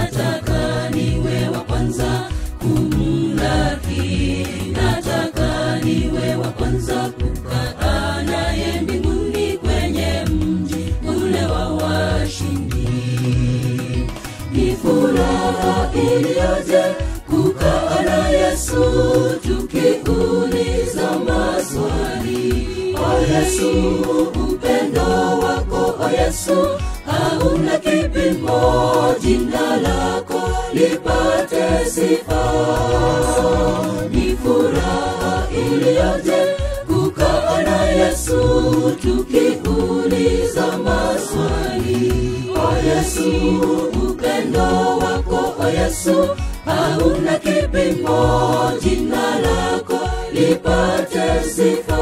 nataka niwe wa kwanza kumlaki nataka niwe wa kwanza kukaa naye mbinguni kwenye mji ule wa washindi ni furaha iliyoje kukaa na yesu tukiuliza maswali o yesu upendo wako o yesu hauna kipimo jina lako lipate sifa ni furaha iliyoje kukaa na yesu tukiuliza maswali o yesu upendo wako o yesu hauna kipimo jina lako lipate sifa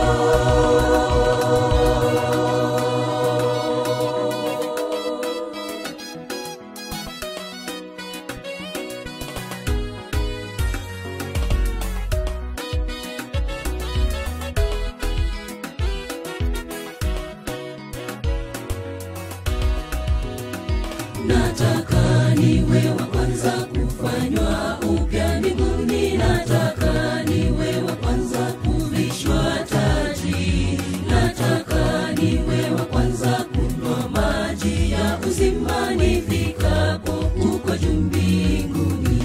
nataka niwe wa kwanza kufanywa upya mbinguni nataka niwe wa kwanza kuvishwa taji nataka niwe wa kwanza kunywa maji ya uzima nifikapo huko juu mbinguni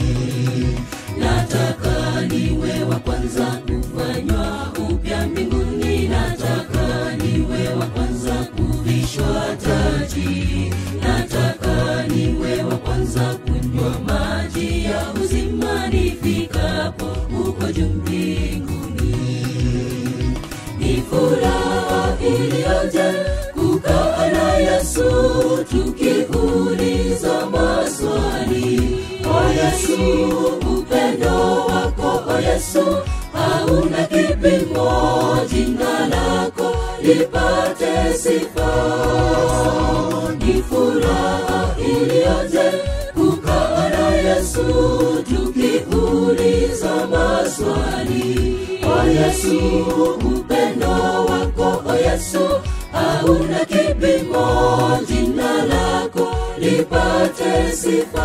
nataka niwe wa kwanza kufanywa upya mbinguni nataka niwe wa kwanza kuvishwa taji nataka niwe wa kwanza kunywa maji ya uzima nifikapo huko juu mbinguni ni furaha iliyoje kukaa na yesu tukiuliza maswali o yesu upendo wako o yesu hauna kipimo jina lako lipate sifa ni furaha iliyoje kukaa na yesu tukiuliza maswali o yesu upendo wako o yesu hauna kipimo jina lako lipate sifa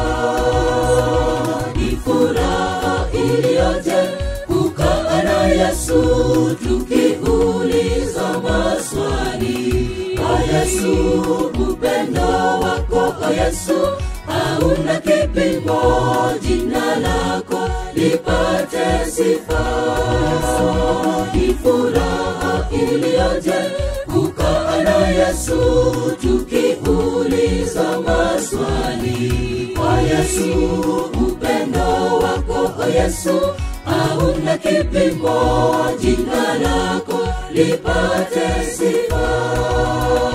ni furaha iliyoje kukaa na yesu tukiuliza maswali o yesu upendo wako o yesu hauna kipimo jina lako lipate sifa ni furaha iliyoje kukaa na yesu tukiuliza maswali o yesu upendo wako o yesu hauna kipimo jina lako lipate sifa